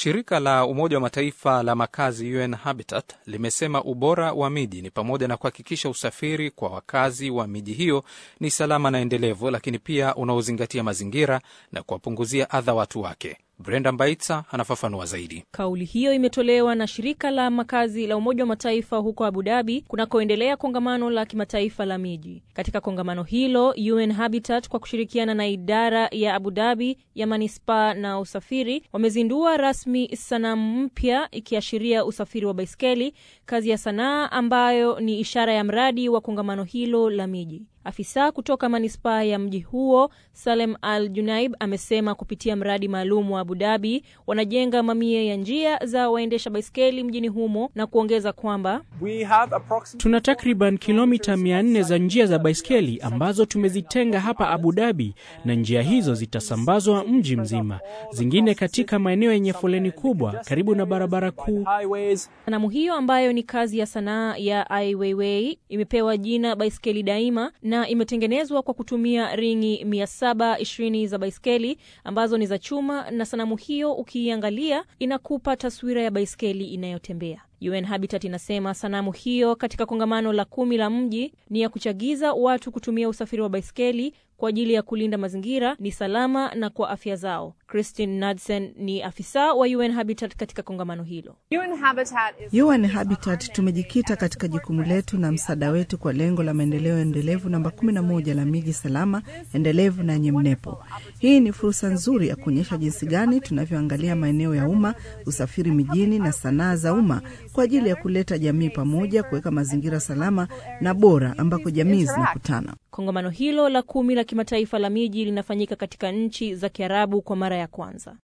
Shirika la Umoja wa Mataifa la makazi UN Habitat limesema ubora wa miji ni pamoja na kuhakikisha usafiri kwa wakazi wa miji hiyo ni salama na endelevu, lakini pia unaozingatia mazingira na kuwapunguzia adha watu wake. Brenda Mbaitsa anafafanua zaidi. Kauli hiyo imetolewa na shirika la makazi la Umoja wa Mataifa huko Abu Dhabi kunakoendelea kongamano la kimataifa la miji. Katika kongamano hilo, UN Habitat kwa kushirikiana na idara ya Abu Dhabi ya manispaa na usafiri wamezindua rasmi sanamu mpya ikiashiria usafiri wa baiskeli, kazi ya sanaa ambayo ni ishara ya mradi wa kongamano hilo la miji. Afisa kutoka manispaa ya mji huo Salem Al Junaib amesema kupitia mradi maalum wa Abu Dhabi wanajenga mamia ya njia za waendesha baiskeli mjini humo na kuongeza kwamba tuna takriban kilomita 400 za njia za baiskeli ambazo tumezitenga hapa Abu Dhabi, na njia hizo zitasambazwa mji mzima, zingine katika maeneo yenye foleni kubwa karibu na barabara kuu. Sanamu hiyo ambayo ni kazi ya sanaa ya Ai Weiwei imepewa jina Baiskeli Daima na imetengenezwa kwa kutumia ringi 720 za baiskeli ambazo ni za chuma, na sanamu hiyo ukiiangalia inakupa taswira ya baiskeli inayotembea. UN Habitat inasema sanamu hiyo katika kongamano la kumi la mji ni ya kuchagiza watu kutumia usafiri wa baiskeli kwa ajili ya kulinda mazingira, ni salama na kwa afya zao. Christine Nadsen ni afisa wa UN Habitat katika kongamano hilo. UN Habitat, is... UN Habitat tumejikita katika jukumu letu na msaada wetu kwa lengo la maendeleo endelevu namba 11 la miji salama, endelevu na yenye mnepo. Hii ni fursa nzuri ya kuonyesha jinsi gani tunavyoangalia maeneo ya umma, usafiri mijini na sanaa za umma kwa ajili ya kuleta jamii pamoja, kuweka mazingira salama na bora ambako jamii zinakutana. Kongamano hilo la kumi la kimataifa la miji linafanyika katika nchi za Kiarabu kwa mara ya kwanza.